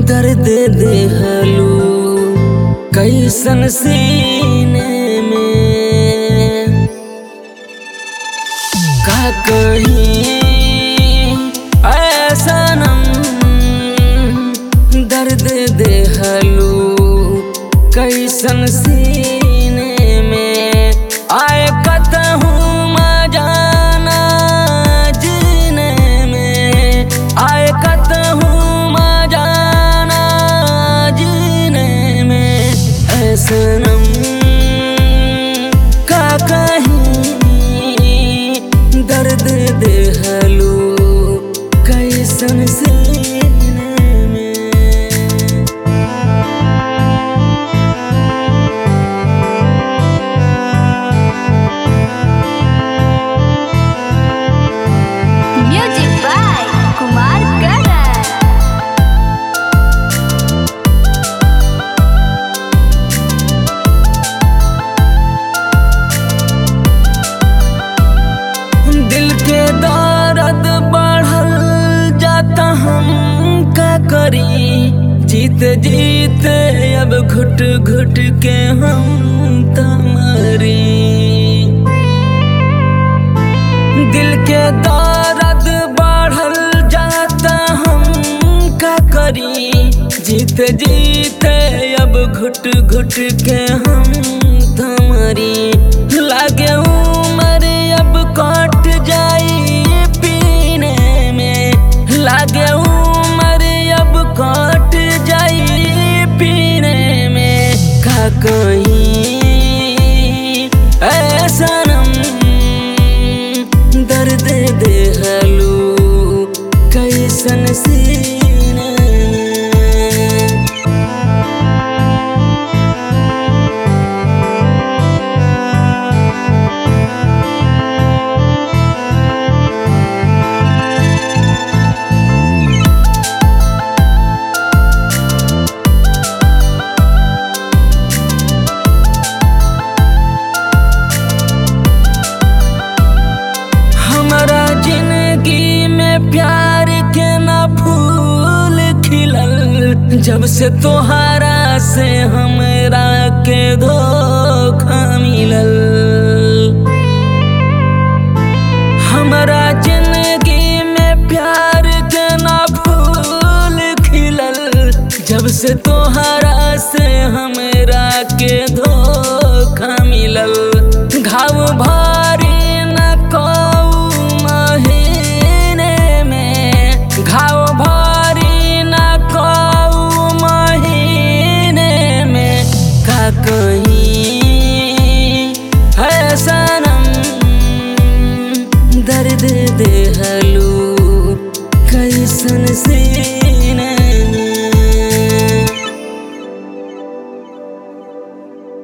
दर्द देहलू कैसन सीने में का कहीं ऐसा नम दर्द देहलू कैसन सीने में आए कतहूँ जाना जीने में आए कतहूँ जाना जीने में ऐसनम का कहीं दर्द देहलू कैसन सीने में Music by Kumar Karan. दिल के दर्द बढ़ल जाता हम का करी जीत जीत अब घुट घुट के हम तमरी दिल के दर्द बढ़ल जाता हम का करी जीत जीत अब घुट घुट के हम तमरी लागे उमर अब कट जाई पीने में लागे उमर अब कट जाई पीने में का कहीं ऐसा नम दर्द देहलू कैसन सीने में हमारा जिंदगी में प्यार के ना फूल खिलल जब से तोहरा से हमरा के धोखा मिलल हमारा जिंदगी में प्यार के ना फूल खिलल जब से तोहरा से हमरा के धोखा मिलल घाव भर